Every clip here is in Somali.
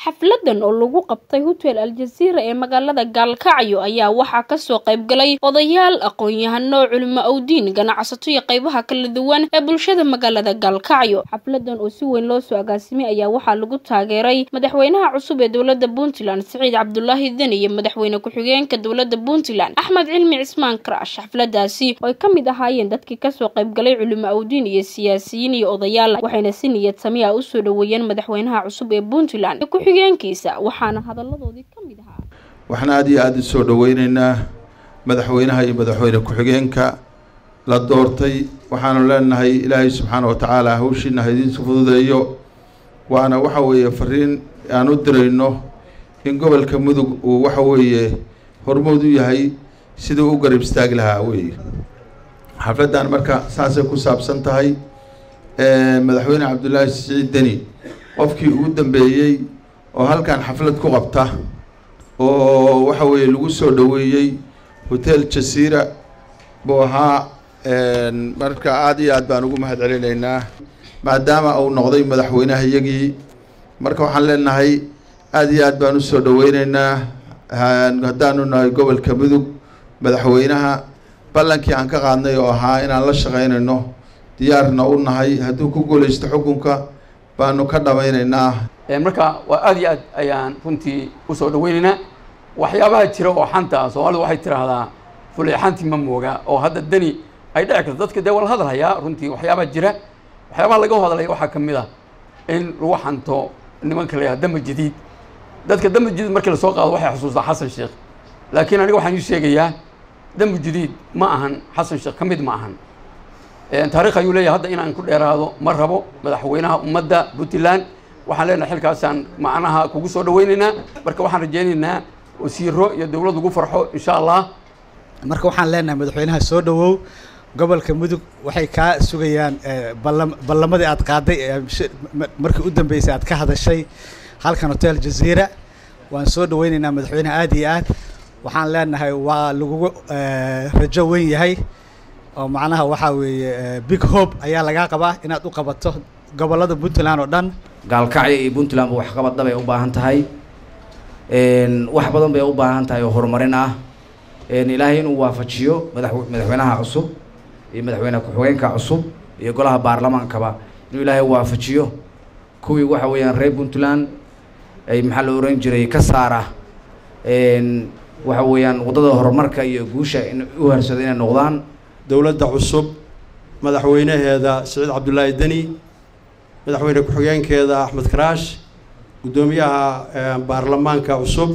xafladan oo lagu qabtay hotel aljaziira ee magaalada gaalkacyo ayaa waxaa kasoo qayb galay odayaal aqoon-yahano culimo awdiin ganacsato iyo qeybaha kala duwan ee bulshada magaalada gaalkacyo xafladan oo si weyn loo soo agaasimay ayaa waxaa lagu taageeray madaxweynaha cusub ee dowlada puntland siciid cabdulaahi deni iyo madaxweyne ku-xigeenka dowlada puntland axmed cilmi cismaan karash xafladaasi oo ay kamid ahaayeen dadkii kasoo qayb galay culimo awdiin iyo siyaasiyiin iyo odayaal waxayna si niyad sami ah usoo dhaweeyeen madaxweynaha cusub ee puntland ku-xigeenkiisa waxaana hadaladoodii ka mid ahaa waxaan aada iyo aada u soo dhaweyneynaa madaxweynaha iyo madaxweyne ku-xigeenka la doortay waxaanu leenahay ilaahay subxaana wa tacaala hawshiina haidiinsu fududeeyo waana waxa weeye fariin aan u dirayno in gobolka mudug uu waxa weeye hormood u yahay siduu u garab istaagi lahaa weeye xafladdan marka saasay ku saabsan tahay madaxweyne cabdullaahi siciid deni qofkii ugu dambeeyey oo halkan xaflad ku qabta oo waxa weeye lagu soo dhaweeyey hotel jasiira buu ahaa marka aada iyo aad baan ugu mahad celinaynaa maadaama uu noqday madaxweynaha iyagii marka waxaan leenahay aada iyo aad baan usoo dhaweyneynaa haddaanu nahay gobolka mudug madaxweynaha ballankii aan ka qaadnay oo ahaa inaan la shaqeynayno diyaarna u nahay hadduu ku guulaysto xukunka baanu ka dhamaynaynaa marka waa aada iyo aad ayaan runtii usoo dhaweyneynaa waxyaabaha jira oo xanta soomaalidu waxay tiraahdaa fulay xanti ma mooga oo hadda deni ay dhici karto dadka dee waa la hadalhayaa runtii waxyaabaha jira waxyaabaha laga hadlaya waxaa ka mid ah in lagu xanto nimanka la yihahda damba jadiid dadka damba jadiid markii lasoo qaado waxay xusuustaa xasan sheekh laakiin aniga waxaan ii sheegayaa damba jadiid ma ahan xasan sheekh ka mid ma ahan taarikh ayuu leeyahay hadda inaan ku dheeraado ma rabo madaxweynaha ummadda puntland waxaan leenahay xilkaasaan macnaha kugu soo dhaweyneynaa marka waxaan rajeyneynaa wasiiro iyo dowlad ugu farxo insha allah marka waxaan leenahay madaxweynaha soo dhawow gobolka mudug waxay kaa sugayaan balla ballamadii aad qaaday markii u dambeysay aad ka hadashay halkan hotel jaziira waan soo dhaweyneynaa madaxweynaha aada iyo aad waxaan leenahay waa lagugu rajo weyn yahay oo macnaha waxaa weeye big hope ayaa lagaa qabaa inaad u qabato gobollada puntland oo dhan gaalkacyo iyo puntlandba waxqabadda bay u baahan tahay wax badan bay u baahan tahay oo horumarin ah ilaahay inuu waafajiyo madax madaxweynaha cusub iyo madaxweyne ku-xigeenka cusub iyo golaha baarlamaankaba inuu ilaahay waafajiyo kuwii waxa weeyaan reer puntland ay maxaa la oran jiray ka saara waxa weeyaan waddada horumarka iyo guusha in u harsado inay noqdaan dowladda cusub madaxweynaheeda siciid cabdullaahi deni madaxweyne ku-xigeenkeeda axmed karaash guddoomiyaha baarlamaanka cusub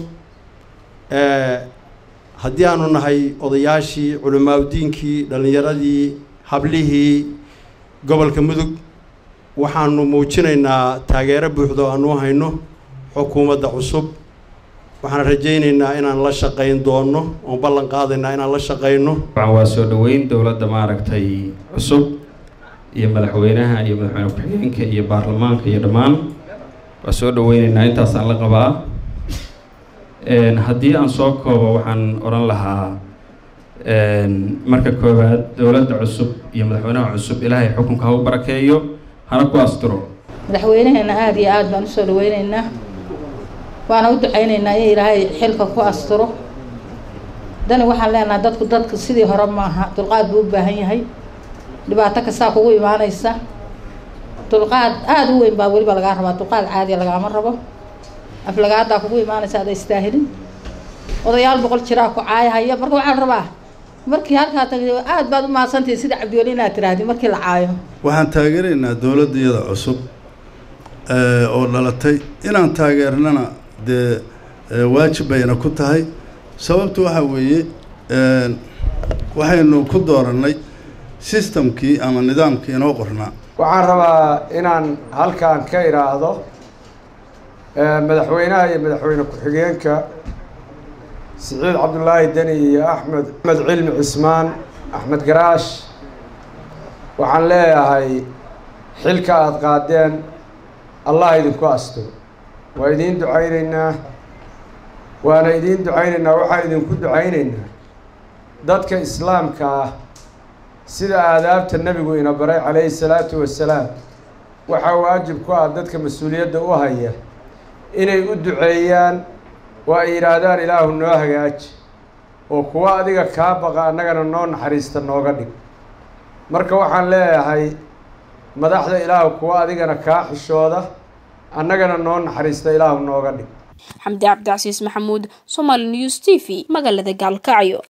haddii aanu nahay odayaashii culimaaudiinkii dhallinyaradii hablihii gobolka mudug waxaanu muujinaynaa taageero buuxdo aanu hayno xukuumadda cusub waxaan rajaynaynaa inaan la shaqayn doono oon ballan qaadaynaa inaan la shaqayno waa soo dhaweyn dowladda maaragtay cusub iyo madaxweynaha iyo madaxweyne ku-xigeenka iyo baarlamaanka iyo dhammaan waa soo dhaweyneynaa intaasaan la qabaa haddii aan soo koobo waxaan odhan lahaa marka koowaad dowladda cusub iyo madaxweynaha cusub ilaahay xukunka ha u barakeeyo hana ku asturo madaxweynaheena aada iyo aada baan usoo dhaweyneynaa waana u duceyneynaa in ilaahay xilka ku asturo dani waxaan leenahay dadku dadka sidii hore maaha dulqaad buu u baahan yahay dhibaato kastaa kugu imaanaysa dulqaad aada u weyn baa weliba lagaa rabaa dulqaad caadiya lagaama rabo aflagaadaa kugu imaanaysa ada istaahilin odayaal boqol jiraa ku caayahaya marka waxaan rabaa markii halkaa tagay aada baad u mahadsantahi sida cabdiweli inaad tiraahdi markii la caayo waxaan taageeraynaa dowladda iyada cusub oo dhalatay inaan taageernana dee waajib bayna ku tahay sababtu waxaa weeye waxaynu ku doorannay sistamkii ama nidaamkii inoo qornaa waxaan rabaa inaan halkan ka idhaahdo madaxweynaha iyo madaxweyne ku-xigeenka siciid cabdullaahi deni iyo axmed axmed cilmi cismaan axmed garaash waxaan leeyahay xilka aada qaadeen allah idinku asto waa idiin ducayneynaa waana idiin ducayneynaa waxaan idinku ducayneynaa dadka islaamka ah sida aadaabta nebigu ina baray calayhi salaatu wasalaam waxaa waajib ku ah dadka mas-uuliyadda u haya inay u duceeyaan oo ay yidhaahdaan ilaahu noo hagaaji oo kuwa adiga kaa baqa annagana noo naxariista nooga dhig marka waxaan leeyahay madaxda ilaahu kuwa adigana kaa xishooda annagana noo naxariista ilaahu nooga dhig xamdi cabdicasiis maxamuud somaali news t v magaalada gaalkacyo